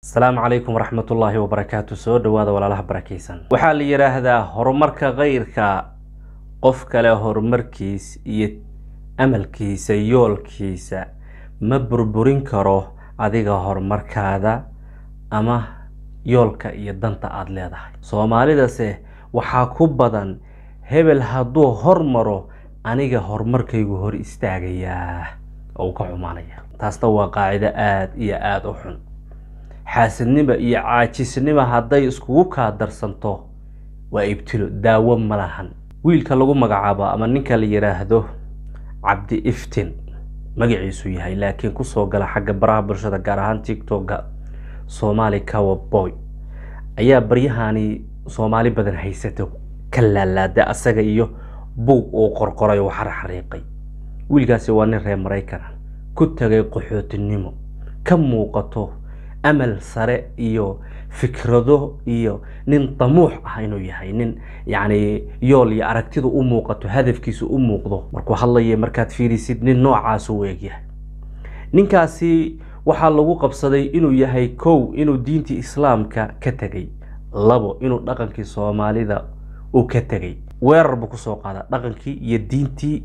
asalaamu calaykum waraxmatullaahi wabarakaatu soo dhowaada walaalaha barakeysan waxaa la yidhaahdaa horumarka keyrka qof kale horumarkiis iyo amalkiisa yoolkiisa ma burburin karo adiga horumarkaada ama yoolka iyo danta aada leedahay soomaalidase waxaa ku badan hebel hadduu hormaro aniga horumarkaygu hor istaagayaa oo uu ka xumaanaya taasna waa qaacido aada iyo aada u xun xaasidnima iyo caajisnima hadday iskugu kaa darsanto waa ibtilo daawo ma lahan wiilka lagu magacaabo ama ninka la yidhaahdo cabdi iftin magaciisu yahay laakiin kusoo gala xagga baraha bulshada gaar ahaan tictoka soomaali cower boy ayaa baryahani soomaali badan haysato ka laalaada asaga iyo buug uu qorqoray oo xarxariiqay wiilkaasi waa nin reer maraykana ku tagay qaxootinimo ka muuqato amal sare iyo fikrado iyo nin damuux ah inuu yahay nin yacni yool iyo aragtidu u muuqato hadafkiisu u muuqdo markuu hadlaya markaad fiirisid nin noocaas u eegyahay ninkaasi waxaa lagu qabsaday inuu yahay kow inuu diintii islaamka ka tegay labo inuu dhaqankii soomaalida uu ka tegay weerar buu kusoo qaada dhaqankii iyo diintii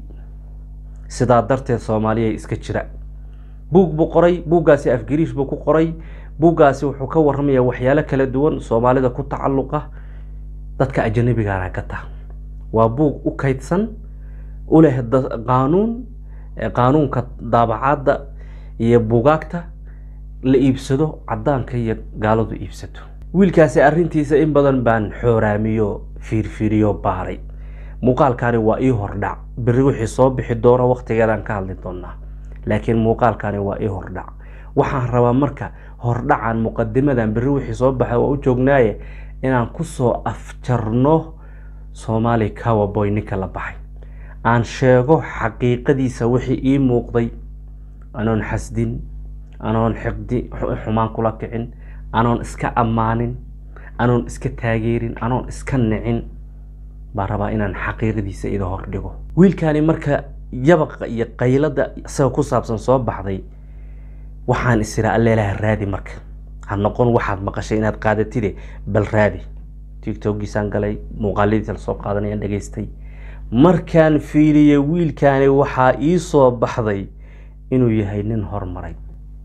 sidaa darteed soomaaliya iska jira buug buu qoray buuggaasi afgariish buu ku qoray buuggaasi wuxuu ka warramaya waxyaalo kala duwan soomaalida ku tacalluqa dadka ajanabigaana gata waa buug u kaydsan u leh qaanuun qaanuunka daabacaadda iyo buugaagta la iibsado caddaanka iyo gaaladu iibsato wiilkaasi arrintiisa in badan baan xooraamiyo fiirfiiriyo baaray muuqaalkani waa ii hordhac berri wixii soo bixi doona wakhtigeedaan ka hadli doonaa laakiin muuqaalkani waa ii hordhac waxaan rabaa marka hordhacan muqadimadan berri wixii soo baxay waa u joognaaye inaan kusoo afjarno soomaali cowerboy ninka la baxay aan sheego xaqiiqadiisa wixii ii muuqday anoon xasdin anoon xiqdi xumaan kula kicin anoon iska ammaanin anoon iska taageerin anoon iska nicin baan rabaa inaan xaqiiqadiisa ida hordhigo wiilkani marka yabaqa iyo qaylada isaga ku saabsan soo baxday waxaan isiraa alleelaha raadi marka ha noqon waxaad maqashay inaad qaadatide bal raadi tictokgiisaan galay muuqaaladiisa lasoo qaadanayaan dhegaystay markaan fiiriyey wiilkani waxaa ii soo baxday inuu yahay nin hormaray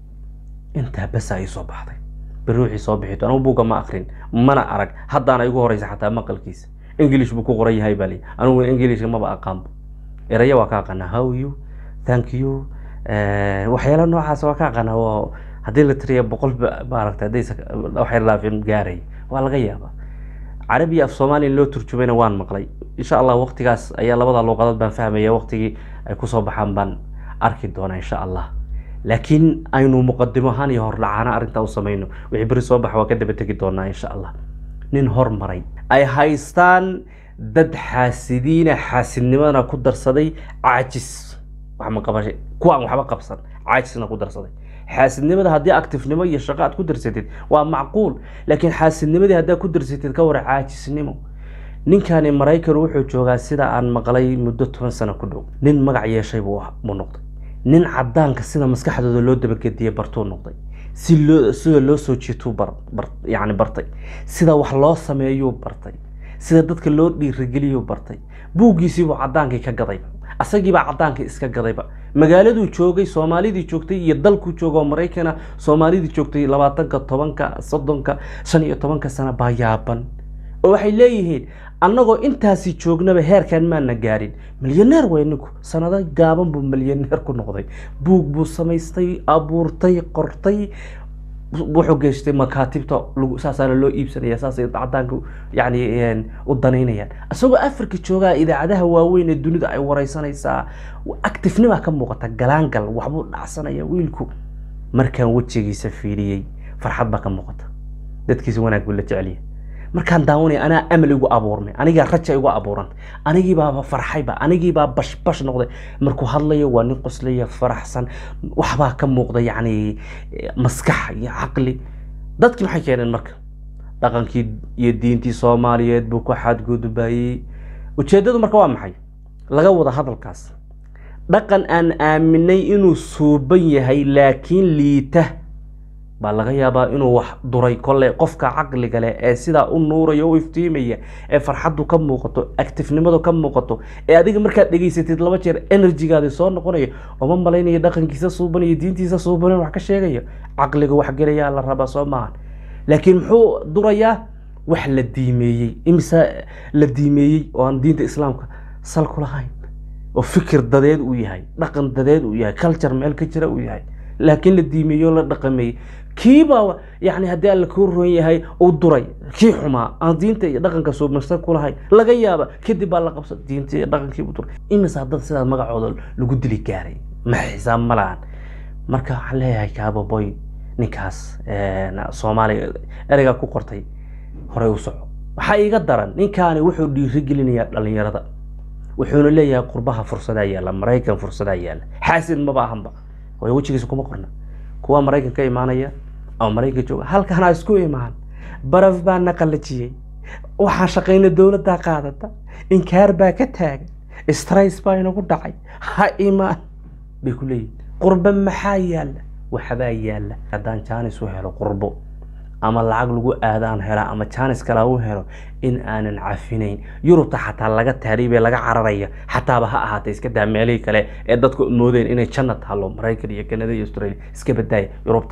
intaa basaa ii soo baxday beri wixii soo bixito anigu buugga ma akrin mana arag haddaana igu horeysa xataa maqalkiisa english buu ku qoran yahay baa li anigu englishka maba aqaanbo eraya waa ka aqaanaa how you thank you waxyaala noocaas waa ka aqaanaa oo haddii la tiriya boqol maaragta haddaysa waxyar dhaafin gaaray waa laga yaabaa carabiya af soomaaliya loo turjumayna waan maqlay insha allah waqtigaas ayaa labada luuqadood baan fahmaya waqtigii ay kusoo baxaan baan arki doonaa insha allah laakiin aynu muqadimo ahaan iyo hordhacaana arrintaa u samayno wixii beri soo baxa waa ka daba tegi doonaa insha allah nin hormaray ay haystaan dad xaasidiina xaasidnimadana ku darsaday caajis wax ma qabashay kuwaan waxba qabsan caajisna ku darsaday xaasidnimada haddii actifnimo iyo shaqo aad ku darsatid waa macquul laakiin xaasidnimadii haddaad ku darsatid ka wara caajisnimo ninkani maraykan wuxuu joogaa sida aan maqlay muddo toban sano ku dhow nin magac yeeshay buu noqday nin cadaanka sida maskaxdooda loo dabagediye bartuu noqday si loo sida loo soo jiituu yani bartay sida wax loo sameeyuu bartay sida dadka loo dhiirigeliyuu bartay buuggiisiibuu cadaankii ka gadayba asagiibaa cadaankii iska gadayba magaaladuu joogay soomaalidii joogtay iyo dalkuu jooga oo maraykana soomaalidii joogtay labaatanka tobanka soddonka shan iyo tobanka sano baa yaaban oo waxay leeyihiin annagoo intaasi joognaba heerkan maana gaarin milyaneer way ninku sanado gaaban buu milyaneer ku noqday buug buu samaystay abuurtay qortay wuxuu geystay makaatibta saasaana loo iibsanaya saasay cadaanka yani u danaynayaan isagoo africa joogaa idaacadaha waaweyn ee dunida ay wareysanaysaa actifnima ka muuqata galaangal waxbuu dhacsanaya wiilku markaan wejigiisa fiiriyey farxad baa ka muuqata dadkiisa wanaag buu la jecelyahay markaan daawanaya anaa amal igu abuurmay anigaa raja igu abuurantay anigiibaaba farxayba anigiibaa bashbash noqday markuu hadlayo waa nin qoslaya faraxsan waxbaa ka muuqda yacni maskax iyo caqli dadkii maxay keeneen marka dhaqankii iyo diintii soomaaliyeed buu ku xadgudbayey ujeeddadu marka waa maxay laga wada hadalkaas dhaqan aan aaminay inuu suuban yahay laakiin liita baa laga yaabaa inuu wax duray kolle qofka caqliga leh ee sidaa u nuuraya u iftiimaya ee farxaddu ka muuqato actifnimadu ka muuqato ee adiga markaad dhegaysatid laba jeer enerjigaadi soo noqonayo ooma malaynayo dhaqankiisa suubanayo diintiisa suubanayo wax ka sheegayo caqliga wax gelayaa la rabaa soo maahan laakiin muxuu durayaa wax la diimeeyey imise la diimeeyey oo aan diinta islaamka sal ku lahayn oo fikir dadeed uu yahay dhaqan dadeed uu yahay culture meel ka jira uu yahay laakiin la diimeeyey oo la dhaqameeyey kiibaa yani haddii alla kuu roon yahay uu duray kii xumaa aan diinta iyo dhaqanka suubnasta ku lahayn laga yaaba kadib baa la qabsa diinta iyo dhaqankii u duray imisaa dad sidaas magacooda lagu dili gaaray ma xisaab ma lahan marka waxaan leeyahay kaababoy ninkaas soomaaliya ereygaa ku qortay horey u soco waxaa iiga daran ninkaani wuxuu dhiirigelinayaa dhalinyarada wuxuuna leeyahay qurbaha fursadaa yaalla maraykan fursadaa yaalla xaasid maba ahanba way wejigiisa kuma qorna kuwa maraykan ka imaanaya ama maraykan jooga halkanaa isku imaan baraf baa na qalajiyey waxaan shaqayna dowladdaa qaadata inkaar baa ka taagan strays baa inagu dhacay ha imaan bay ku leeyihin qurbo maxaa yaalla waxbaa yaalla haddaan jaanis u helo qurbo ama lacag lagu aadaan hela ama jaanis kale u helo in aanan cafinayn yurubta xataa laga taariibee laga cararaya xataaba ha ahaatee iska daa meelihii kale ee dadku moodeen inay janna taalo maraykan iyo kanada iyo australia iska badaaya yurubta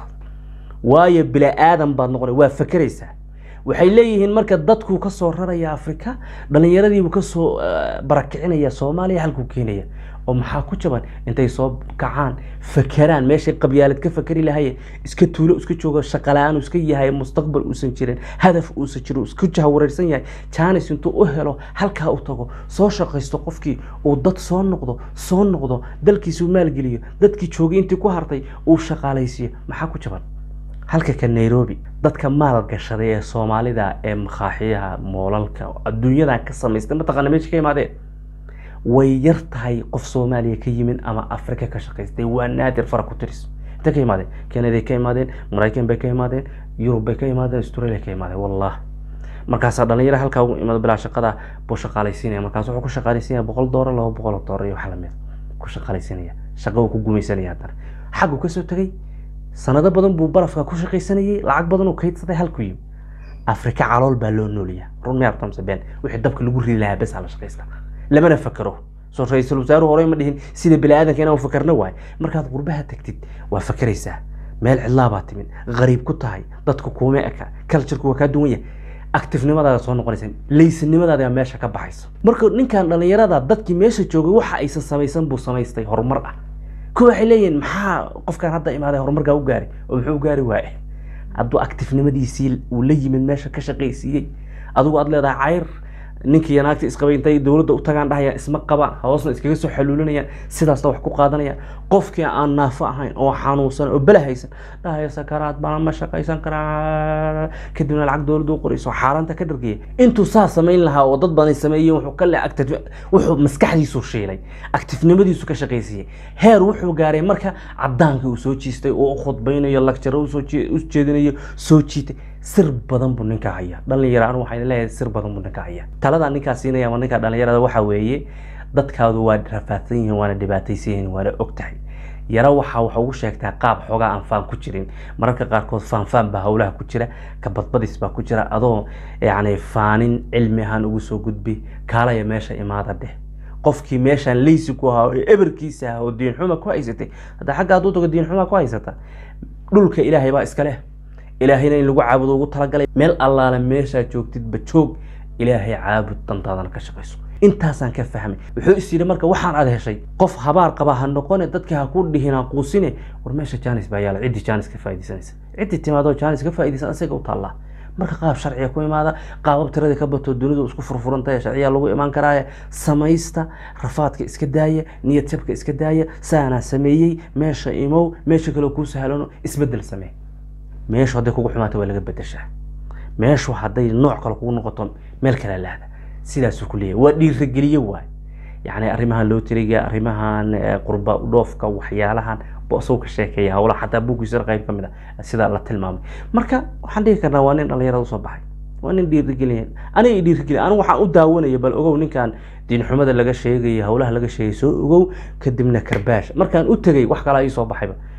waayo bila aadan baad noqona waa fakeraysaa waxay leeyihiin marka dadkuu ka soo raraya afrika dhallinyaradiibuu kasoo barakicinaya soomaaliya halkuu keenaya oo maxaa ku jaban intay soo kacaan fakeraan meeshay qabyaalad ka fakeri lahayeen iska tuulo iska joogo shaqala-aan iska yahay mustaqbal uusan jirin hadaf uusan jirin isku jahawareersan yahay jaanis intuu u helo halkaa u tago soo shaqaysto qofkii uu dad soo noqdo soo noqdo dalkiisuu maalgeliyo dadkii joogay intii ku hartay uu shaqaalaysiiyo maxaa ku jaban halka ka nairobi dadka maal gashaday ee soomaalida ee makaaxiyaha moolalka adduunyadan ka samaystay mataqaana meesha ka imaadeen way yar tahay qof soomaaliya ka yimid ama afrika ka shaqaystay waa naadir fara ku tiris intay ka imaadeen kanaday ka imaadeen maraykan bay ka imaadeen yurub bay ka imaadeen australia ka imaadeen wallah markaasaa dhalinyaro halkaa ugu imaado bilaa shaqada buu shaqaalaysiinaya markaas wuxuu ku shaqaalaysiinaya boqol doolar laba boqol oo doolar iyo wax lamid ku shaqaalaysiinaya shaqo uu ku gumaysanaya haddana xaggu kasoo tegay sanado badan buu barafka ku shaqaysanayay lacag badan uu kaydsaday halku yimi afrika calool baa loo nooliyaa run miyaa tamse been wixii dabka lagu ridi lahaa bes la shaqaysta lamana fakero soo ra-iisul wasaaruhu horey ma dhihin sida bini aadanka inaan fakarno waay markaad qurbaha tagtid waa fakeraysaa meel cidlaabaa timid qariib ku tahay dadku kuuma eka culturku waa kaa duwan yahay actifnimadaada soo noqonaysa laysanimadaada meesha ka baxayso marka ninkan dhalinyarada dadkii meesha joogay waxa aysan samaysan buu samaystay horumar ah kuwa waxay leeyihiin maxaa qofkan hadda imaaday horumarkaa u gaari oo muxuu gaari waaye hadduu actifnimadiisii uu la yimid meesha ka shaqaysiiyey adigu aad leedahay cayr ninkii naagta isqabay intay dowladda u tagaan dhahayaan isma qabaan hoosna iskaga soo xaluulinayaan sidaasna wax ku qaadanayaan qofkii aan naafo ahayn oo xanuunsan oo bela haysan dhahaya sakaraad baan ma shaqaysan karaa kadibna lacag dowladda u qorayso xaaranta ka dhargaya intuu saa samayn lahaa oo dad badan sameeyeen wuxuu ka le active wuxuu maskaxdiisu shiilay actifnimadiisu ka shaqaysiiyey heer wuxuu gaaray marka cadaankii uu soo jiistay oo u khudbaynayo lagtaro usoo u jeedinayo soo jiitay sir badan buu ninka haya dhalinyaro anu waxaan leeyahay sir badan buu ninka haya taladaa ninkaa siinaya ama ninka dhalinyarada waxaa weeye dadkaadu waa rafaadsan yihiin waana dhibaataysan yihiin waana og tahay yaro waxaa waxa ugu sheegtaa qaab xoogaa aan faan ku jirin mararka qaarkood faanfaan baa howlaha ku jira kabadbadis baa ku jira adoo yacni faanin cilmi ahaan ugu soo gudbi kaalaya meesha imaada dheh qofkii meeshaan leysi ku ahaa oo eberkiisa ahaa oo diinxuma ku haysatay hadda xagga hadduu tago diinxuma ku haysata dhulka ilaahay baa iska leh ilaahayna in lagu caabudo ugu talagalay meel allaale meeshaa joogtidba joog ilaahay caabud dantaadana ka shaqayso intaasaan ka fahmay wuxuu is yidhi marka waxaan aad heshay qof habaar qaba ha noqone dadkii ha ku dhihin ha quusine war meesha jaanis baa yaala ciddii jaanis ka faaidaysanaysa ciddii timaadoo jaanis ka faaidaysan isaga u taallaa marka qaab sharciga ku imaada qaabab tiradii ka bato dunidu isku furfurantahay sharciya lagu imaan karaaye samaysta rafaadka iska daaya niyad jabka iska daaya saanaa sameeyey meesha imow meesha kale kuu sahlano isbedel samee meeshu hadday kugu xumaato waa laga bedeshaa meeshu hadday nooc kale kugu noqoto meel kale laada sidaasuu ku leeyahay waa dhiirageliye waay yacni arrimahan loo tiriga arrimahan qurba dhoofka waxyaalahan bosuu ka sheekeeya howlaha xataa buuggiisa qayb ka mid a sida la tilmaamay marka waxaan dhihi karnaa waa nin dhalinyarada usoo baxay waa nin dhiirigeliya aniga dhiirigeliya anigu waxaan u daawanaya bal ogow ninkan diinxumada laga sheegaya howlaha laga sheegay soo ogow kadibna karbaash markaan u tegay wax kalaa ii soo baxayba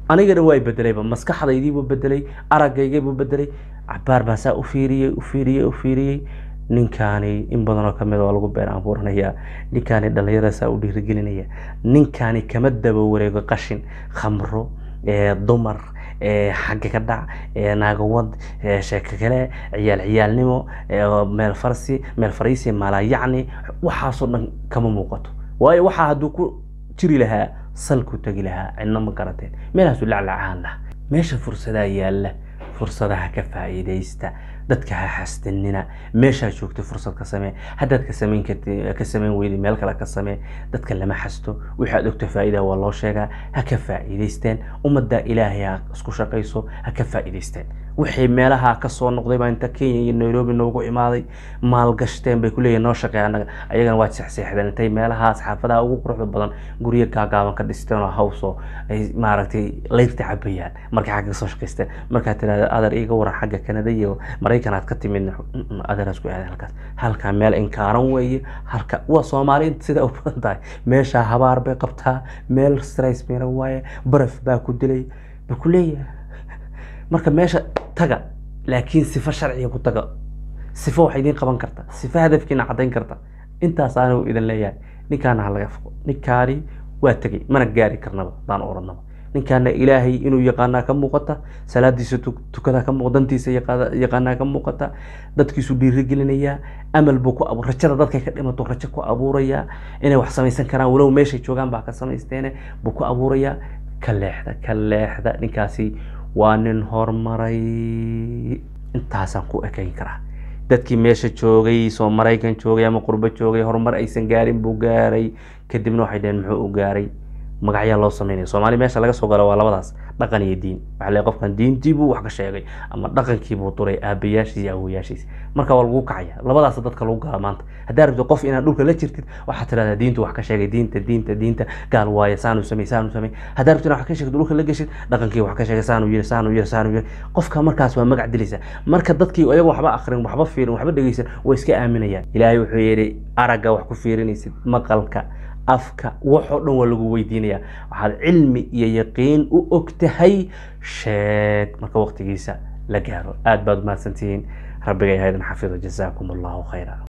anigana waa bedelayba maskaxdaydiibuu bedelay aragaygaybuu bedelay cabaar baa saa u fiiriyey u fiiriyey u fiiriyey ninkaani in badanoo kamid waa lagu been abuuranayaa ninkaani dhalinyarada saa u dhiirigelinaya ninkaani kama daba wareego qashin khamro dumar xagga ka dhac naagawad sheeko kale ciyaal ciyaalnimo meel farsi meel fariisi maalayacni waxaasoo dhan kama muuqato waayo waxaa hadduu ku jiri lahaa salku tegi lahaa cidna ma garateen meelhaasuu laclacahan laha meesha fursadaa yaalla fursadaha ka faa'iidaysta dadka ha xasdanina meeshaa joogta fursad ka samee haddaad ka samayn karti ka samayn weydi meel kale ka samee dadka lama xasto wixii aad ogta faa'iida waa loo sheegaa ha ka faa'iidaysteen ummadda ilaahay ha isku shaqayso ha ka faa'iidaysteen wixii meelaha ka soo noqday baa inta kenya iyo nairobi noogu imaaday maalgashteen bay kuleeyihin noo shaqeey anaga ayagana waad seexseexdeen intay meelahaas xaafadaha ugu quruxda badan guryo gaagaaban ka dhisteen oo hawsoo ay maaragtay layrta cabayaan markay xagga soo shaqaysteen markaad tirahda adar iga waran xagga kanada iyo maraykan aad ka timid adaraas ku aaday halkaas halkaa meel inkaaran weeye halka waa soomaali sida u badan tahay meeshaa habaar bay qabtaa meel stress meera waaye baraf baa ku dilay ba ku leeyahay marka meesha taga laakiin sifo sharciga ku taga sifo wax idiin qaban karta sifo hadafkiina caddayn karta intaas aanu idin leeyahay ninkaana ha laga foqo ninkaani waa tegay mana gaari karnaba daan oranaba ninkaana ilaahay inuu yaqaanaa ka muuqata salaadiisa tukadaa ka muuqata dantiisa yaqaanaa ka muuqata dadkiisu dhiirigelinayaa amal buu ku abu rajada dadkay ka dhimato rajo ku abuurayaa inay wax samaysan karaan walow meeshay joogaan baa ka samaysteene buu ku abuurayaa ka leexda ka leexda ninkaasi waa nin horumaray intaasaan ku ekayn karaa dadkii meesha joogay soo maraykan joogay ama qurbo joogay horumar aysan gaarin buu gaaray kadibna waxay dhaheen muxuu u gaaray magacyaa loo sameynaya soomaali meesha laga soo galo waa labadaas dhaqan iyo diin waxaa leeyahay qofkan diintiibuu wax ka sheegay ama dhaqankiibuu duray aabayaashiis iyo awoyaashiis marka waa lagu kacaya labadaas dadka lagu gala maanta haddaa rabto qof inaad dhulka la jirtid waxaad tidhahdaa diintu wax ka sheegay diinta diinta diinta gaal waaye saanu samey saanu samey haddaa rabto inaad wax ka sheegto dhulka la geshid dhaqankii wax ka sheegay saanu yiri saanu yiri saanu yiri qofka markaas waa magac dilaysa marka dadkii ayago waxba akrin waxba fiirin waxba dhegeysan way iska aaminayaan ilaahay wuxuu yidhi aragga wax ku fiirinaysid maqalka afka waxoo dhan waa lagu weydiinaya waxaad cilmi iyo yaqiin u og tahay sheeg marka waqtigiisa la gaaro aad baad umahadsantihiin rabbigay haydan xafido jazaakum allahu khayra